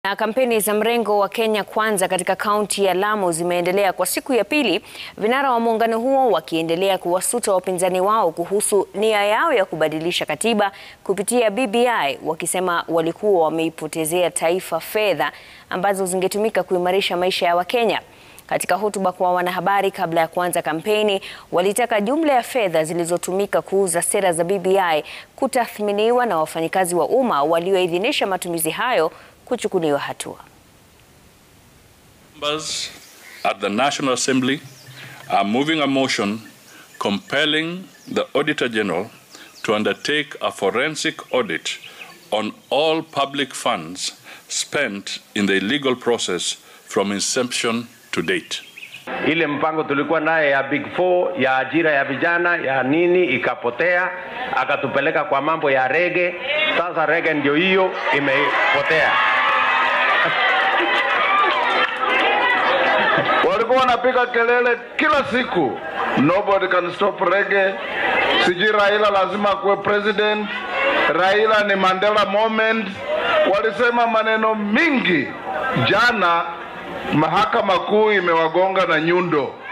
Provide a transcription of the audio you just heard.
Na kampeni za mrengo wa Kenya Kwanza katika kaunti ya Lamu zimeendelea kwa siku ya pili, vinara wa muungano huo wakiendelea kuwasuta wapinzani wao kuhusu nia yao ya kubadilisha katiba kupitia BBI, wakisema walikuwa wameipotezea taifa fedha ambazo zingetumika kuimarisha maisha ya Wakenya. Katika hotuba kwa wanahabari kabla ya kuanza kampeni, walitaka jumla ya fedha zilizotumika kuuza sera za BBI kutathminiwa na wafanyikazi wa umma walioidhinisha matumizi hayo kuchukuliwa hatua. Members at the National Assembly are moving a motion compelling the Auditor General to undertake a forensic audit on all public funds spent in the illegal process from inception to date. Ile mpango tulikuwa naye ya Big Four ya ajira ya vijana ya nini ikapotea, akatupeleka kwa mambo ya rege. Sasa rege ndio hiyo imepotea. walikuwa wanapiga kelele kila siku, nobody can stop reggae. Sijui Raila lazima akuwe president, Raila ni Mandela moment. Walisema maneno mingi. Jana mahakama kuu imewagonga na nyundo.